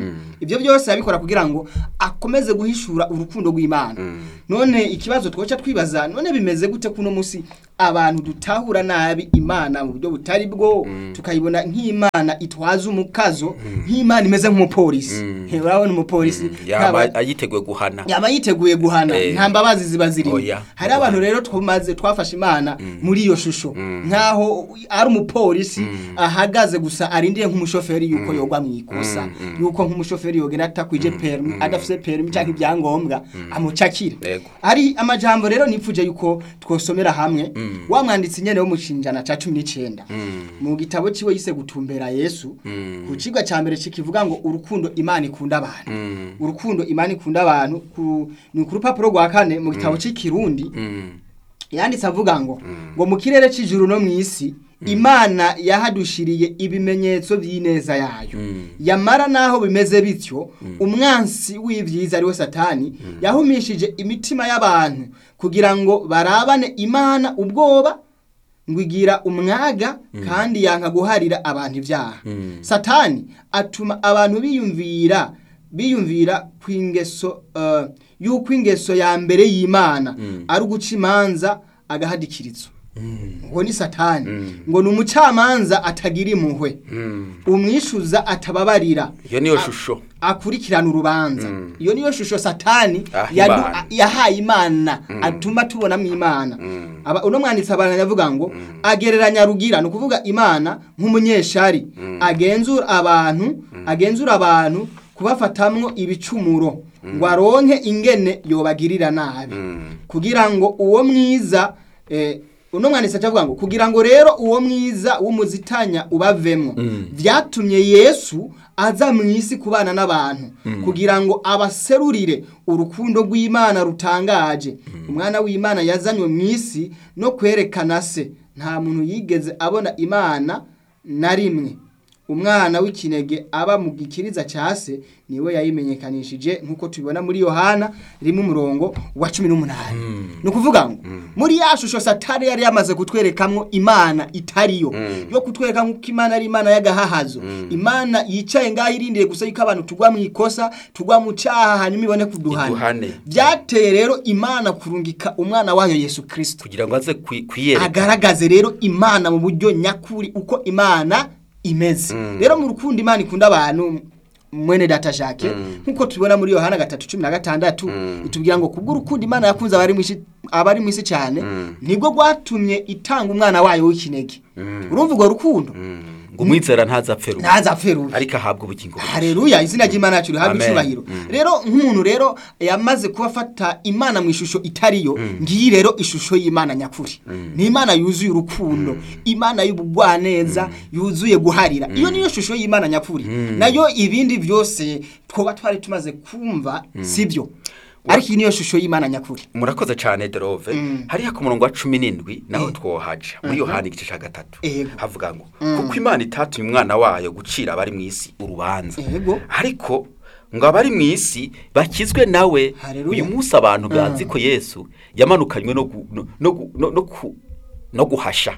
B: ibyo byose abikora kugira ngo akomeze guhishura urukundo rw'imana none ikibazo twoca twibaza none bimeze gute kuno munsi abantu dutahura nabi imana mu buryo butari bwo tukayibona nk'imana itwaza umukazo nk'imana imeze nk'umupolisi urabona umupolisi
A: yaba
B: ntaba-
A: yiteguye guhana
B: yaba yiteguye guhana
A: Eh.
B: nta mbabazi ziba zirimo
A: Oya.
B: hari abantu rero twamaze twafashe imana muri iyo shusho nkaho ari umupolisi ahagaze gusa arindiye nk'umushoferi yuko yogwa mu ikosa yuko nk'umushoferi yogenda atakwije permi adafite permi cyangwa ibyangombwa amucakira
A: Yego.
B: hari amajambo rero nipfuje yuko twosomera hamwe wa mwanditsi nyene wo mu cinjana ca cumi n'icenda mu gitabo ciwe yise gutumbera yesu ku cigwa ca mbere kikivuga ngo urukundo imana ikunda abantu urukundo imana ikunda abantu ku- ni ku rupapuro rwa kane mu gitabo c'ikirundi yanditse avuga ngo ngo mu kirere c'ijuru no mw'isi imana yahadushiriye ibimenyetso by'ineza yayo yamara naho bimeze bityo umwansi w'ibyiza ariwe satani yahumishije imitima y'abantu kugira ngo barabane imana ubwoba ngo igira umwaga kandi yanka guharira abantu ibyaha satani atuma abantu biyumvira biyumvira ku ingeso eh, y'uko ingeso ya mbere y'imana ari uguca imanza agahadikirizo ngo ni satani ngo ni umucamanza atagira impuhwe umwishuza atababarira
A: iyo niyo
B: A-
A: shusho
B: akurikirana urubanza iyo niyo shusho satani
A: Ah,
B: yadu-
A: Imana.
B: a- yahaye imana atuma tubonamo imana Aba- uno mwanditsi abantu yavuga ngo agereranya rugira ni ukuvuga imana nk'umunyeshari agenzura abantu agenzura abantu kubafatamwo ibicumuro ngo aronke ingene yobagirira nabi kugira ngo uwo mwiza eh, uno mwanditsi acavuga ngo kugira ngo rero uwo mwiza w'umuzitanya ubavemwo byatumye yesu aza mu isi kubana n'abantu kugira ngo abaserurire urukundo rw'imana rutangaje umwana w'imana yazanywe mu isi no kwerekana se nta muntu yigeze abona imana na rimwe umwana w'ikinege aba mu gikiriza cya se niwe yayimenyekanishije nk'uko tubibona muri yohana rimwe umurongo wa cumi n'umunani ni ukuvuga ngo muri ya shusho satani yari yamaze kutwerekamwo imana itariyo yo kutwereka nk'uko imana ari imana y'agahahazo imana yicaye ngaho irindiriye gusa yuko abantu tugwa mu ikosa tugwa mu cyaha hanyuma ibone kuduhana
A: Iduhane.
B: byateye rero imana kurungika umwana wayo yesu kirisito
A: kugira ngo aze kwi- kwiyereka
B: agaragaze rero imana mu buryo nyakuri uko imana imeze rero mu rukundo imana ikunda abantu mwene data jacques nk'uko tubibona muri yohana gatatu cumi na gatandatu itubwira ngo kubw'urukundo imana yakunze abari mu isi- abari mu isi cyane nibwo rwatumye itanga umwana wayo w'ikinege urumva urwo rukundo
A: ngo umwizera ntazapfe rumwe
B: ntazapfe rubi
A: ariko ahabwe ubugingo bushya.
B: hareruya izina ry'imana yacu rihabwa
A: Amen.
B: icyubahiro rero nk'umuntu rero yamaze kuba afata imana mu ishusho itariyo ngiyi rero ishusho y'imana nyakuri ni imana yuzuye urukundo imana y'ubugwaneza yuzuye guharira iyo niyo shusho y'imana nyakuri nayo ibindi byose twaba twari tumaze kumva sibyo ariko iyi niyo shusho y'imana nyakuri
A: murakoze cyane derove hariya ku murongo wa cumi n'indwi naho twohaja muri yohani igice cya gatatu
B: Ego.
A: havuga ngo kuko imana itatumye umwana wayo gucira abari mu isi urubanza
B: Ego.
A: ariko ngo abari mu isi bakizwe nawe
B: Haleluya.
A: uyu munsi abantu bazi ko yesu yamanukanywe no gu- no- no gu- no- no ku- no guhasha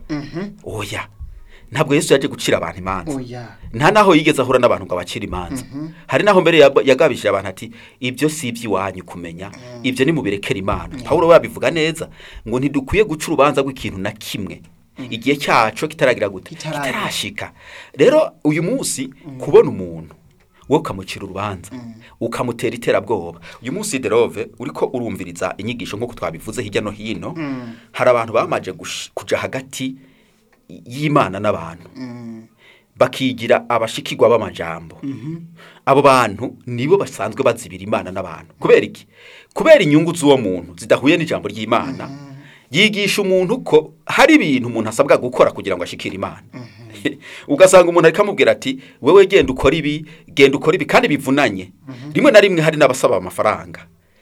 A: oya ntabwo yesu yaje gucira abantu imanza
B: oya
A: nta naho yigeze ahura n'abantu ngo abacire imanza hari naho mbere yab- yagabishije abantu ati ibyo si iby'iwanyu kumenya ibyo ni mubirekera imana pawulo we yabivuga neza ngo ntidukwiye guca urubanza rw'ikintu na kimwe igihe cyacu kitaragira gute
B: Kitaragira.
A: kitarashika rero uyu munsi kubona umuntu wowe ukamucira urubanza ukamutera iterabwoba uyu munsi derove uriko urumviriza inyigisho nk'uko twabivuze hirya no hino hari abantu bamaje gush- kuja hagati y'imana n'abantu bakigira abashikirwa b'amajambo abo bantu nibo basanzwe bazibira imana n'abantu kubera iki kubera inyungu z'uwo muntu zidahuye n'ijambo ry'imana yigisha umuntu ko hari ibintu umuntu asabwa gukora kugira ngo ashikire imana ugasanga umuntu ariko amubwira ati wewe genda ukora ibi genda ukora ibi kandi bivunanye rimwe na rimwe hari n'abasaba amafaranga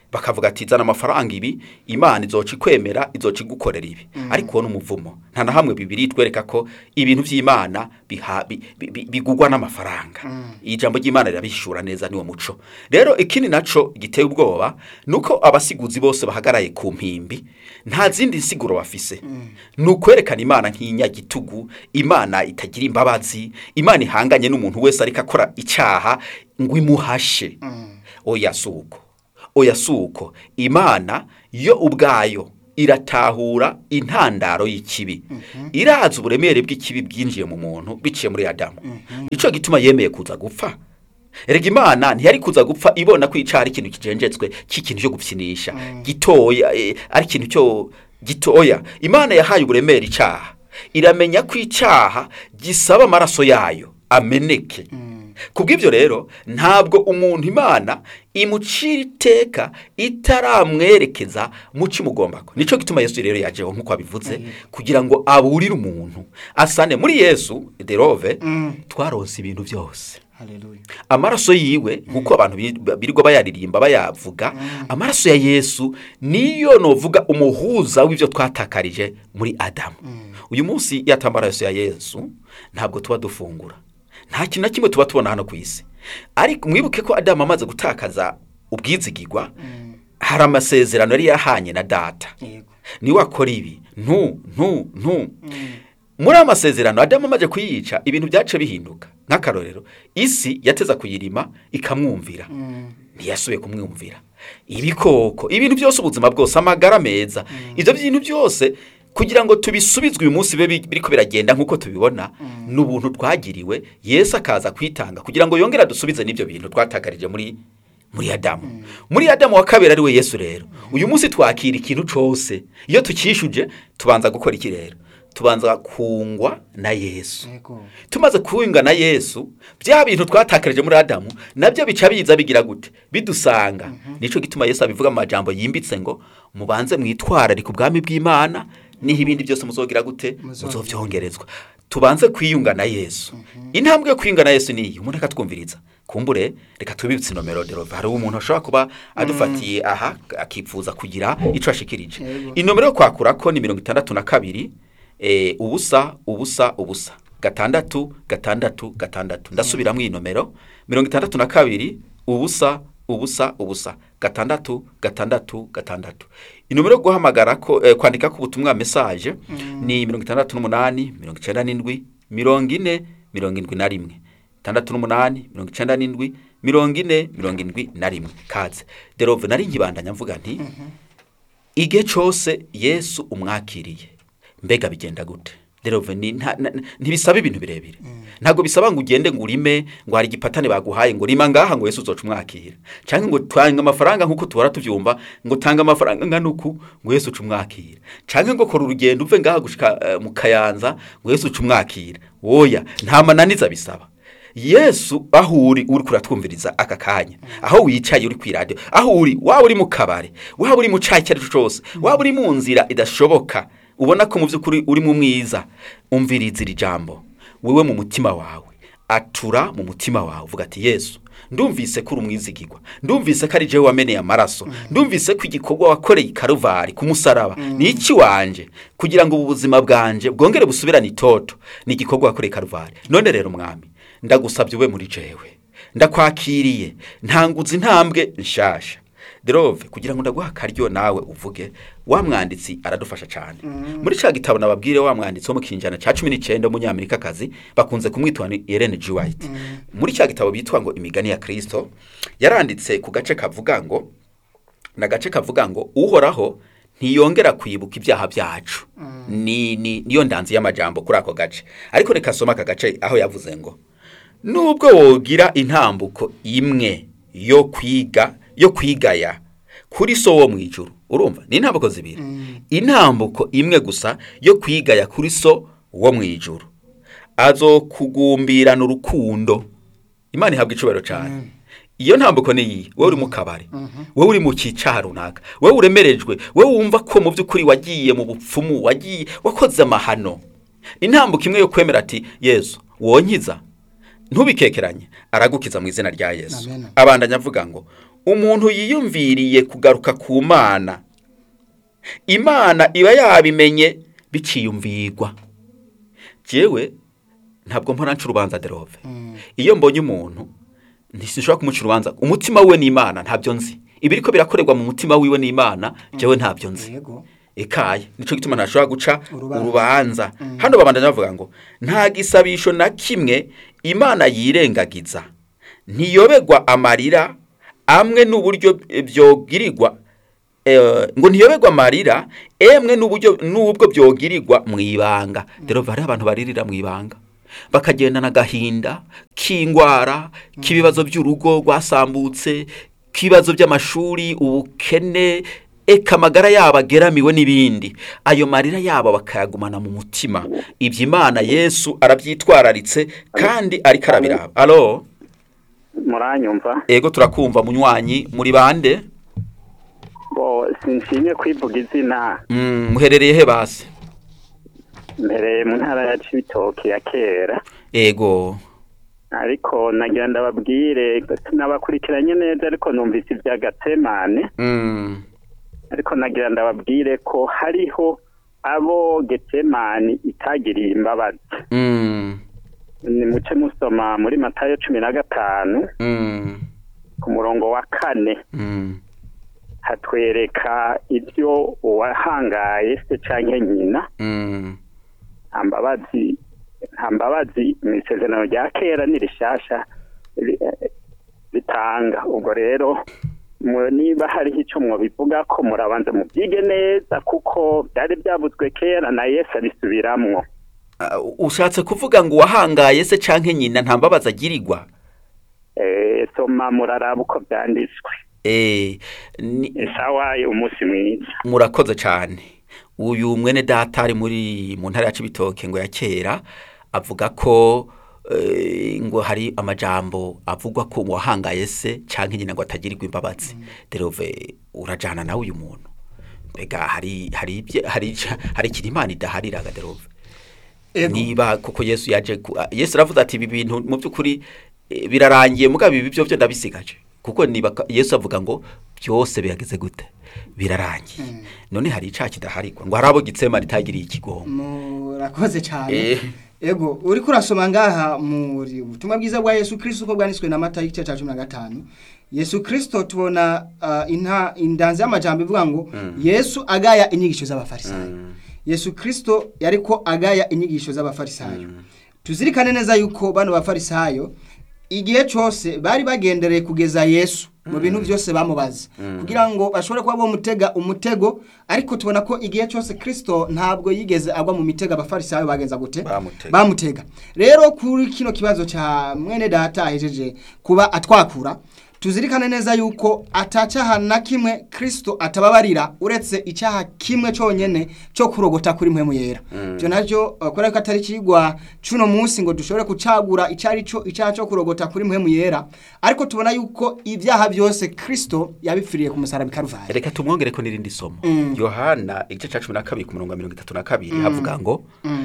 A: bakavuga ati zana amafaranga ibi imana izoca ikwemera izoca igukorera ibi ariko uwo ni umuvumo nta na hamwe bibiri twereka ko ibintu by'imana biha- bi- bi- bi- bigugwa n'amafaranga ijambo ry'imana rirabihishura neza niwo muco rero ikindi naco giteye ubwoba nuko abasiguzi bose bahagaraye ku mpimbi nta zindi nsiguro bafise ni ukwerekana imana nk'inyagitugu imana itagira imbabazi imana ihanganye n'umuntu wese ariko akora icyaha ngo imuhashe oya si uko oya si uko imana yo ubwayo iratahura intandaro y'ikibi irazi uburemere bw'ikibi bwinjiye mu muntu biciye muri adamu nicyo gituma yemeye kuza gupfa erega imana ntiyari kuza gupfa ibona ko icyaha ari ikintu kijenjetswe cy'ikintu cyo gupfinisha gitoya eh, ari ikintu cyo gitoya imana yahaye uburemere icyaha iramenya ko icyaha gisaba amaraso yayo ameneke kubw'ibyo rero ntabwo umuntu imana imucira iteka itaramwerekeza mu cy'umugombako nicyo gituma yesu rero yajeho nk'uko abivuze kugira ngo aburire umuntu asane muri yesu derove twaronse ibintu byose
B: haleluya
A: amaraso yiwe nk'uko abantu bi- birirwa bayaririmba bayavuga amaraso ya yesu niyo novuga umuhuza w'ibyo twatakarije muri adamu uyu munsi iyo atamba amaraso ya yesu ntabwo tuba dufungura nta kintu na kimwe tuba tubona hano ku isi ariko mwibuke ko adamu amaze gutakaza ubwizigirwa hari amasezerano yari yahanye na data
B: yego
A: niwe akora ibi ntu ntu ntu muri aya masezerano adamu amaze kuyica ibintu byace bihinduka nk'akarorero isi yateza kuyirima ikamwumvira ntiyasubiye kumwumvira ibikoko ibintu byose ubuzima bwose amagara meza ibyo bintu byose kugira ngo tubisubizwe uyu munsi bibe biriko biragenda nk'uko tubibona ni ubuntu twagiriwe yesu akaza kwitanga kugira ngo yongere adusubize n'ibyo bintu twatakarije muri muri adamu muri adamu wa kabiri ari we yesu rero uyu munsi twakira ikintu cyose iyo tukishuje tubanza gukora iki rero tubanza kungwa na yesu
B: yego
A: tumaze kuwinga na yesu bya bintu twatakarije muri adamu nabyo bica biza bigira gute bidusanga nicyo gituma yesu abivuga amajambo yimbitse ngo mubanze mwitwararike ubwami bw'imana niho ibindi byose muzogira gute muzobyongerezwa tubanze kwiyunga na yesu intambwe yo kwiyunga na yesu niyi umuntu akatwumviriza kumbure reka tubibutse inomero derove hari umuntu ashobora kuba adufatiye aha akifuza kugira icyo ashikirije
B: Yego.
A: inomero yo kwakura ko ni mirongo itandatu na kabiri eh, ubusa ubusa ubusa gatandatu gatandatu gatandatu ndasubiramo iyi nomero mirongo itandatu na kabiri ubusa ubusa ubusa gatandatu gatandatu gatandatu inomero yo guhamagara ko eh, kwandika ko ubutumwa mesaje ni mirongo itandatu n'umunani mirongo icyenda n'indwi mirongo ine mirongo indwi na rimwe itandatu n'umunani mirongo icyenda n'indwi mirongo ine mirongo indwi na rimwe kaze derove nari nkibandanya mvuga nti igihe cyose yesu umwakiriye mbega bigenda gute derove ni nta- na- ntibisaba ibintu birebire ntabwo bisaba ngo ugende ngo urime ngo hari igipatane baguhaye ngo rima ngaha ngo yesu uzoca umwakira cyangwa ngo tanga amafaranga nk'uko tuhora tubyumva ngo tanga amafaranga angana uku ngo yesu uca umwakira cyangwa ngo kora urugendo uve ngaha gushika eh, mu kayanza ngo yesu uca umwakira woya nta mananiza bisaba yesu aho uri uri kuratwumviriza aka kanya aho wicaye uri ku iradiyo aho uri waba uri mu kabari waba uri mu cyayi icyo ari cyo cyose waba uri mu nzira idashoboka ubona ko mu by'ukuri uri mu mwiza umviriza iri jambo wowe mu mutima wawe atura mu mutima wawe uvuga ati yesu ndumvise ko uri umwizigirwa ndumvise ko ari jewe wameneye amaraso ndumvise ko igikorwa wakoreye i karuvari ku musaraba ni iki wanje kugira ngo ubu buzima bwanje bwongere busubirane itoto ni igikorwa wakoreye i karuvari none rero mwami ndagusabye ube muri jewe ndakwakiriye ntanguza intambwe nshasha derove kugira ngo ndaguha akaryo nawe uvuge wa mwanditsi aradufasha cyane muri cya gitabo nababwire wa mwanditsi wo mu kinjana cya cumi n'icyenda w'umunyamerikakazi bakunze kumwitwa ni Ellen G. White muri cya gitabo bitwa ngo imigani ya kirisito yaranditse ku gace kavuga ngo ni agace kavuga ngo uhoraho ntiyongera kwibuka ibyaha byacu ni ni niyo ndanzi y'amajambo kuri ako gace ariko reka soma aka gace aho yavuze ngo nubwo wogira intambuko imwe yo kwiga yo kwigaya kuri so wo mu ijuru urumva ni intambuko zibiri intambuko imwe gusa yo kwigaya kuri so wo mu ijuru azokugumbirana urukundo imana ihabwa icubahiro cyane iyo ntambuko ni iyi wowe uri mu kabari wowe uri mu cyicaha runaka wowe uremerejwe wowe wumva ko mu by'ukuri wagiye mu bupfumu wagiye wakoze amahano intambuko imwe yo kwemera ati yesu wonkiza ntubikekeranye aragukiza mu izina rya yesu
B: Amen.
A: abandanya avuga ngo umuntu yiyumviriye kugaruka ku mana imana iba yabimenye biciyumvirwa jewe ntabwo mpora nca urubanza derove iyo mbonye umuntu ntishobora kumuca urubanza umutima we n'imana ntabyo nzi ibiri ko birakorerwa mu mutima wiwe n'imana jewe ntabyo nzi
B: yego
A: ekaye nico gituma ntashobora guca
B: Urubanza.
A: urubanza hano babandanya bavuga ngo nta gisabisho na kimwe imana yirengagiza ntiyobegwa amarira amwe n'uburyo byogirirwa eh, ngo ntiyobegwa amarira emwe n'uburyo n'ubwo byogirirwa mu ibanga rero hari abantu baririra mu ibanga bakagendana agahinda k'indwara k'ibibazo by'urugo rwasambutse k'ibibazo by'amashuri ubukene eka amagara yabo ageramiwe n'ibindi ayo marira yabo bakayagumana mu mutima ibyo imana yesu arabyitwararitse kandi ariko arabiraba alo
C: muranyumva
A: ego turakumva munywanyi muri bande
C: bo sinshimye kwivuga izina
A: Mm, muherereye he basi
C: mbere mu ntara ya cibitoke ya kera
A: ego
C: ariko nagira ndababwire nabakurikiranye neza ariko numvise ibya gatemane
A: Mm,
C: ariko nagira ndababwire ko hariho abo getemani itagiriye imbabazi
A: mm,
C: ni muce musoma muri matayo cumi na gatanu
A: mm,
C: ku murongo wa kane
A: mm,
C: hatwereka ibyo uwahangaye se canke nyina
A: mm,
C: nta mbabazi nta mbabazi mu isezerano rya kera n'irishasha ri- eh, ritanga ubwo rero mu- niba hariho icyo mwabivuga ko murabanza mubyige neza kuko byari byavuzwe kera na yesu abisubiramwo
A: Ah, ushatse kuvuga ngo uwahangaye se canke nyina nta mbabazi agirirwa
C: Eh, soma muraraba uko byanditswe
A: Eh, ni-
C: sawa umunsi mwiza
A: murakoze cyane uyu mwene data ari muri mu ntara ya cibitoke ngo ya kera avuga ko eh, ngo hari amajambo avugwa ko wahangaye se canke nyina ngo atagirirwa imbabazi derove urajana nawe uyu muntu mbega hari hari ibye- hari ica- hari ikintu imana idahariraga derove
B: Ego.
A: niba kuko yesu yaje ku- ah, yesu aravuze ati ibi bintu mu by'ukuri eh, birarangiye mugabo ibi byo byo ndabisigaje kuko niba ka- yesu avuga ngo byose bihageze gute birarangiye none hari icaha kidaharigwa ngo hari abo gitsema ritagiriye ikigongo
B: murakoze cyane
A: Eh.
B: ego uri kurasoma ngaha muri ubutumwa bwiza bwa yesu kirisito uko bwanditswe na mata y'igice cya cumi na gatanu yesu kirisito tubona ah, inta indanzi y'amajambo ivuga ngo yesu agaya inyigisho z'abafarisayo yesu kirisito yari ko agaya inyigisho z'abafarisayo tuzirikane neza yuko bano bafarisayo igihe cyose bari bagendereye kugeza yesu mu bintu byose bamubaza kugira ngo bashobore kuba bamutega umutego ariko tubona ko igihe cyose kirisito ntabwo yigeze agwa mu mitego abafarisayo bagenza gute
A: Bamutega.
B: bamutega rero kuri kino kibazo cya mwene data ahejeje kuba atwakura tuzirikane neza yuko atacaha na kimwe kirisito atababarira uretse icyaha kimwe cyonyine cyo kurogota kuri mpemu yera ibyo nabyo uh, kubera ko atari kigwa cuno munsi ngo dushobore kucagura icyari cyo icyaha cyo kurogota kuri mpemu yera ariko tubona yuko ibyaha byose kirisito yabipfiriye ku musaraba i karuvari
A: reka tumwongere ko n'irindi somo yohana igice cya cumi na kabiri ku murongo wa mirongo itatu na kabiri havuga ngo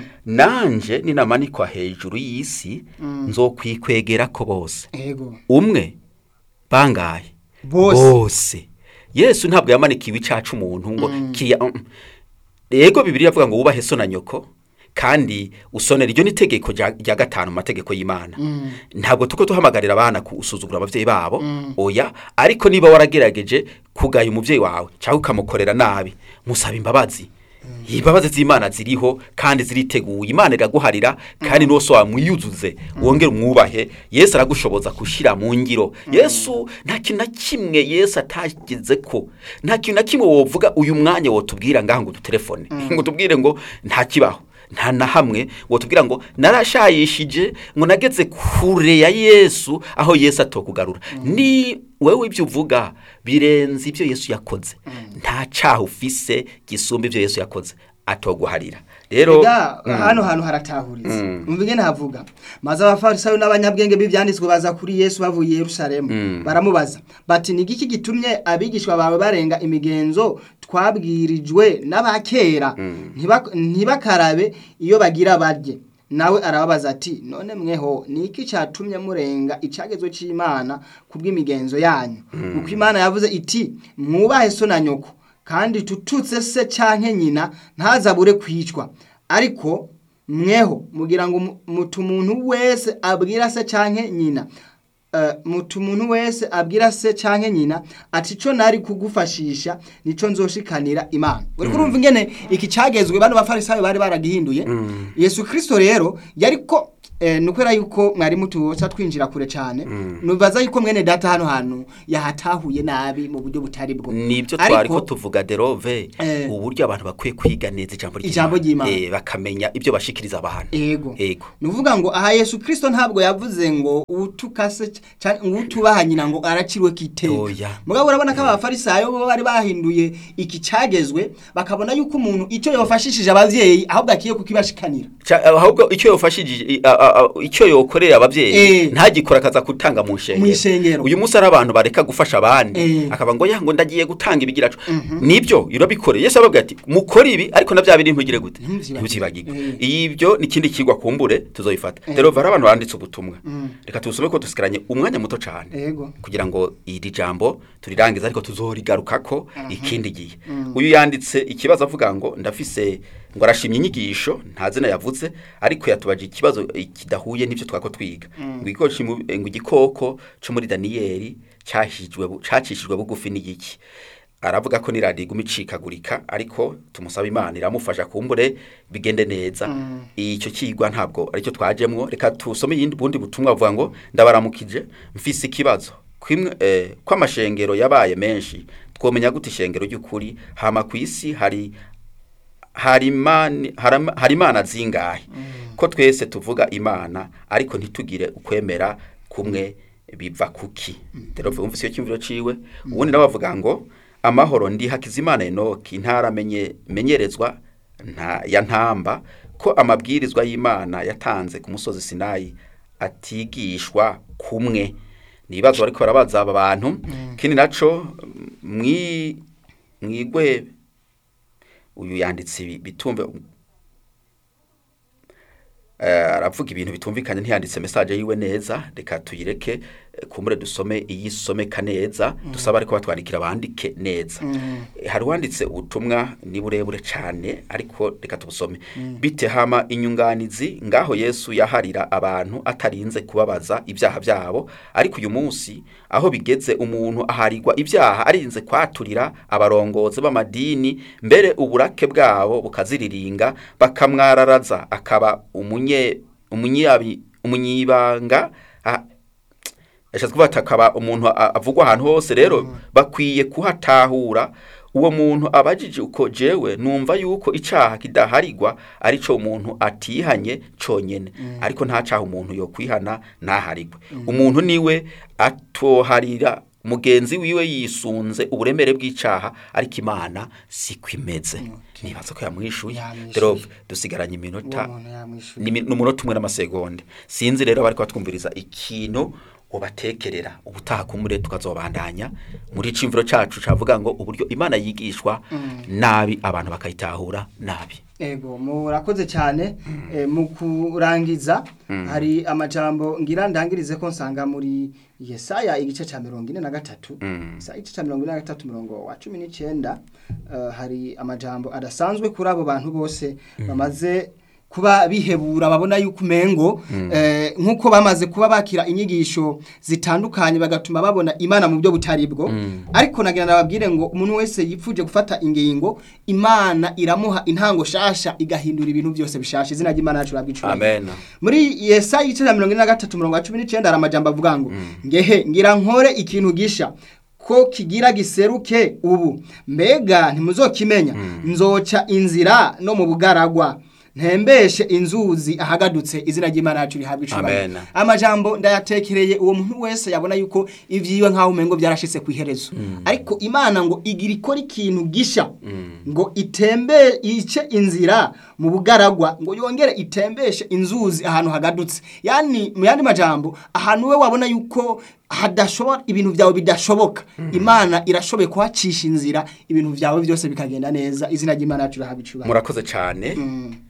A: nanje ninamanikwa hejuru y'isi nzokwikwegera ko bose
B: yego
A: umwe bangaye
B: Bose.
A: bose yesu ntabwo yamanikiwe icaca umuntu ngo kiriya mm, mm. yego bibiri yavuga ngo wubahe so na nyoko kandi usonera iryo ni itegeko rya rya gatanu mu mategeko y'imana ntabwo tuko tuhamagarira abana gusuzugura ababyeyi babo oya ariko niba waragerageje kugaya umubyeyi wawe cyangwa ukamukorera nabi musaba imbabazi imbabazi z'imana ziriho kandi ziriteguye imana iraguharira kandi n'uwo so wamwiyuzuze wongere umwubahe yesu aragushoboza gushyira mu ngiro yesu nta kintu na kimwe yesu atageze ko nta kintu na kimwe wovuga uyu mwanya wotubwira ngaho ngo udutelefone ngo tubwire ngo nta kibaho nta na hamwe wotubwira ngo narashayishije ngo nageze kure ya yesu aho yesu atokugarura ni wowe ibyo uvuga birenze ibyo yesu yakoze nta cyaha ufise gisumba ibyo yesu yakoze atoguharira rero
B: Ega, hano hantu haratahuritse umva ingene havuga maze abafarisayo n'abanyabwenge b'ibyanditswe baza kuri yesu bavuye i yerusalemu baramubaza bati ni igiki gitumye abigishwa bawe barenga imigenzo twabwirijwe n'abakera Ntiba- ntibakarabe iyo bagira barye nawe arababaza ati none mweho ni iki cyatumye murenga icyagezo cy'imana ku bw'imigenzo yanyu kuko imana yavuze iti mwubahe so na nyoko kandi tututse se cyangwa nyina ntazabure kwicwa ariko mweho mugira ngo mu- mutu umuntu wese abwira se cyangwa nyina Eh, mutu umuntu wese abwira se cyangwa nyina ati cyo nari kugufashisha nico nzoshikanira imana uri kurumva ingene iki cyagezwe bano bafarisayo bari baragihinduye yesu kirisito rero yari ko eh, ni ukubera yuko mwari mutubosa twinjira kure cyane nubaza yuko mwene data hano hantu yahatahuye nabi mu buryo butari bwo
A: nibyo
B: Ariko-
A: twari ko tuvuga derove
B: Eh.
A: uburyo abantu bakwiye kwiga neza ijambo
B: Ijambo ry'Imana.
A: Eh, bakamenya ibyo bashikiriza abantu
B: ego
A: ego
B: ni ukuvuga ngo aha yesu kirisito ntabwo yavuze ngo utukase cyangwa ngo utubaha nyina ngo aracirwe kiteka
A: Oya.
B: mugabo urabona ko abafarisayo bo bari bahinduye iki cyagezwe bakabona yuko umuntu icyo yafashishije ababyeyi ahubwo akiye kukibashikanira
A: Ca- ahubwo icyo yofashije i- a- a- a- icyo yokorera ababyeyi
B: Eh.
A: ntagikora akaza gutanga mu nshengero
B: Mu ishengero.
A: uyu munsi ari abantu bareka gufasha abandi
B: Eh.
A: akaba ngo ya ngo ndagiye gutanga ibigiracu nibyo urabikoreye yesu ababwira ati mukore ibi ariko na bya bindi ntugire gute
B: Ntubyibagirwe.
A: ntubyibagirwe
B: Eh.
A: ibyo ni ikindi kigwa kumbure tuzobifata rero hari abantu banditse ubutumwa reka tubusome ko dusigaranye umwanya muto cyane
B: ego
A: kugira ngo iri jambo turirangize ariko tuzorigarukako ikindi gihe uyu yanditse ikibazo avuga ngo ndafise ngo arashimye inyigisho nta zina yavuze ariko yatubaje ikibazo eh, kidahuye n'ibyo twako twiga ngo igikoko mu- eh, ngo igikoko cyo muri daniyeli cyahijwe bu- cacishijwe bugufi n'igiki aravuga ko n'iradiyo iguma icikagurika ariko tumusaba imana iramufasha kumbure bigende neza icyo kigwa ntabwo aricyo twajemwo reka tusome iyindi bundi butumwa buvuga ngo ndabaramukije mfise ikibazo kwimwe eh, ko amashengero yabaye menshi twomenya gute ishengero ry'ukuri hama ku isi hari hari imani- harama- hari imana zingahe ko twese tuvuga imana ariko ntitugire ukwemera kumwe biva kuki rero vumvise iyo cyumviro ciwe ubundi nawe avuga ngo amahoro ndi hakizimana enoki ntaramenye menyerezwa nta ya ntamba ko amabwirizwa y'imana yatanze ku musozi sinayi atigishwa kumwe ni ibibazo bariko barabaza aba bantu kindi naco mwi mwigwe uyu yanditse ibi- bitumve Eh, aravuga ibintu bitumvikanye ntiyanditse message yiwe neza reka tuyireke eh, kumbure dusome iyisomeka neza dusaba ariko batwandikira bandike neza Eh, hari wanditse ubutumwa ni burebure cyane ariko reka tubusome bite hama inyunganizi ngaho Yesu yaharira abantu atarinze kubabaza ibyaha byabo ariko uyu munsi aho bigeze umuntu aharirwa ibyaha arinze kwaturira abarongozi b'amadini mbere uburake bwabo bukaziriringa bakamwararaza akaba umunye umunyabi umunyibanga ah, yashatse kuvuga ati akaba umuntu a- avugwa ahantu hose rero bakwiye kuhatahura uwo muntu abajije uko jewe numva yuko icaha kidaharigwa arico umuntu atihanye conyene ariko nta caha umuntu yo kwihana ntaharigwe umuntu niwe atoharira mugenzi wiwe yisunze uburemere bw'icaha ariko imana siko imeze nibaza ko yamwishuye
B: Yamwishuye.
A: rero dusigaranye iminota
B: uwo muntu yamwishuye
A: ni mi- ni umunota umwe n'amasegonde sinzi rero bari twumviriza ikintu ubatekerera ubutaha kumure tukazobandanya muri cimviro cacu cavuga ngo uburyo imana yigishwa nabi abantu bakayitahura nabi
B: ego murakoze cyane eh, mu kurangiza hari amajambo ngira ndangirize ko nsanga muri yesaya igice cya mirongo ine na gatatu Yesaya igice cya mirongo ine na gatatu mirongo wa cumi n'icyenda eh, hari amajambo adasanzwe kuri abo bantu bose bamaze kuba bihebura babona yuko umengo eh, nk'uko bamaze kuba bakira inyigisho zitandukanye bagatuma babona imana mu buryo butari bwo ariko nagira nababwire ngo umuntu wese yipfuje gufata ingingo imana iramuha intango shasha igahindura ibintu byose bishasha izina ry'imana yacu rabwicura
A: amen
B: muri yesaya igice cya mirongo ine na gatatu mirongo cumi n'icyenda hari amajambo avuga ngo ngehe ngira nkore ikintu gisha ko kigira giseruke ubu mbega ntimuzokimenya nzoca inzira no mu bugaragwa ntembeshe inzuzi ahagadutse izina ry'imana yacu rihabwa icubahiro
A: Amen.
B: amajambo ndayatekereye uwo muntu wese yabona yuko ivyiwe nk'aho umengo byarashitse ku iherezo ariko imana ngo igira ikora ikintu gisha ngo itembe ice inzira mu bugaragwa ngo yongere itembeshe inzuzi ahantu hagadutse yani mu yandi majambo ahantu we wabona yuko hadashobora ibintu byawe bidashoboka imana irashoboye kuhacisha inzira ibintu byawe byose bikagenda neza izina ry'imana yacu rihabwa icubahiro
A: murakoze cyane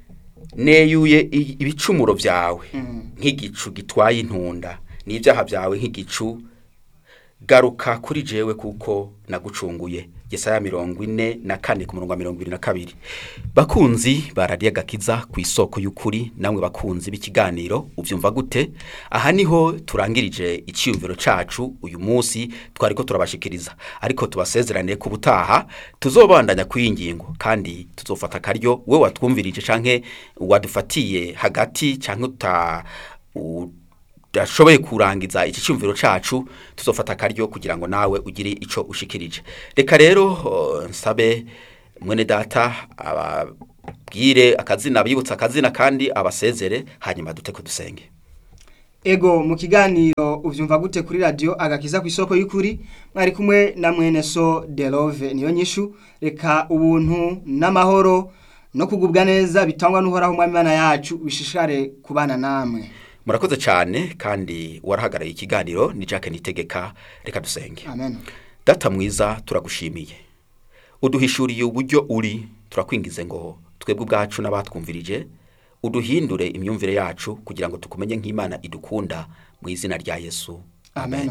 A: neyuye i- ibicumuro byawe nk'igicu gitwaye intunda n'ibyaha byawe nk'igicu garuka kuri jewe kuko nagucunguye Yesaya mirongo ine na kane ku murongo wa mirongo ibiri na kabiri bakunzi barariye agakiza ku isoko y'ukuri namwe bakunzi b'ikiganiro ubyumva gute aha niho turangirije icyiyumviro cacu uyu munsi twari ko turabashikiriza ariko tubasezerane ku butaha tuzobandanya ku iyi ngingo kandi tuzofata akaryo we watwumvirije canke wadufatiye hagati canke uta u- udashoboye kurangiza iki cyumviro cacu tuzofata akaryo kugira ngo nawe ugire ico ushikirije reka rero uh, nsabe mwene data ababwire akazina abibutsa akazina kandi abasezere hanyuma dute ko dusenge
B: ego mu kiganiro ubyumva gute kuri radiyo agakiza ku isoko y'ukuri mwari kumwe na mwene so derove niyo nyishu reka ubuntu n'amahoro no kugubwa neza bitangwa n'uhoraho umwami Imana yacu bishishare kubana namwe
A: murakoze cyane kandi warahagarariye ikiganiro ni Jack Nitegeka reka dusenge
B: amen
A: data mwiza turagushimiye uduhishuriye uburyo uri turakwingize ngo twebwe ubwacu n'abatwumvirije uduhindure imyumvire yacu kugira ngo tukumenye nk'imana idukunda mu izina rya yesu
B: amen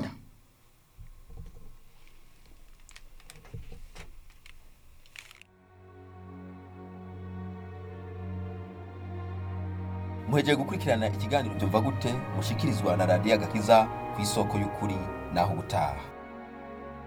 A: muhegeye gukurikirana ikiganiro byumva gute mushikirizwa na radiyo agakiza ku isoko y'ukuri naho ubutaha